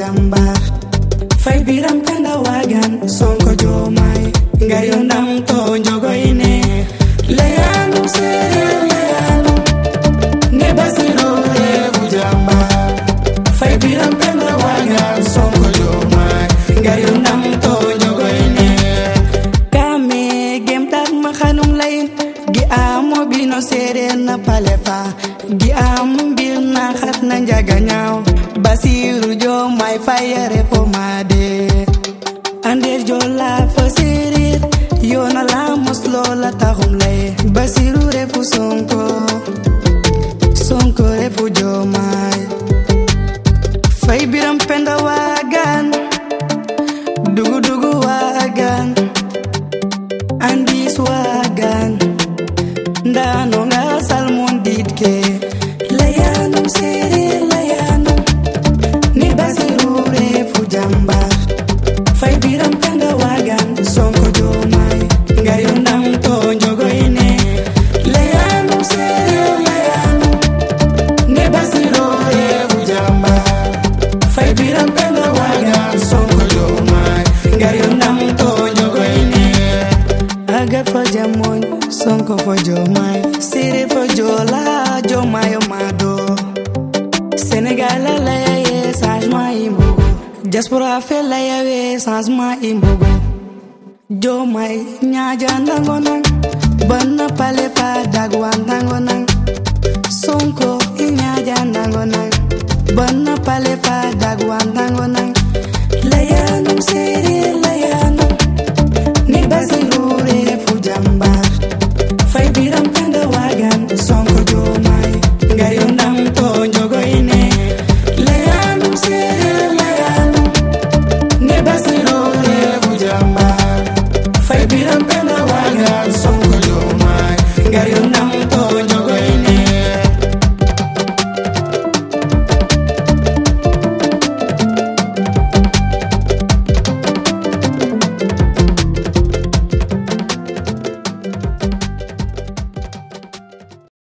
jambar fay biram penda wagan sonko jomay ngar yo ndam to njogoyne leyanum sereer leyanum ne basiro refu jambar fay biram penda wagan sonko jomay ngar yo ndam to njogoyne kame gem tak ma xanum layin gi amo bino sereer na palefa gi am mbir na xat na njaga ñaaw basiru jomay fayare fo made ander jola fo sereer yona la mos lola taxum laye basiru refu sonko sonko refu jomay fay biram penda wagan dugu dugu wagan andis wagan ndano nga salmon ditke layanum sereer layanum ni basiru refu jambar fay biram penda wagan sonko jomay ngar yo ndam to njogoyne layanum sereer layanum ni basiru refu jambar fay biram penda wagan sonko jomay ngar yo ndam to njogoyne agat fo jamoñ sonko fo jomay siri fo jola jomayo mado sénégal a layaye changement i mbogo diaspora fe layawe changement i mbogo jomay ñaja ndango nang banna pale fa dagwa ndango nang sonko i ñaja ndango nang banna pale fa dagwa ndango nang layanum siri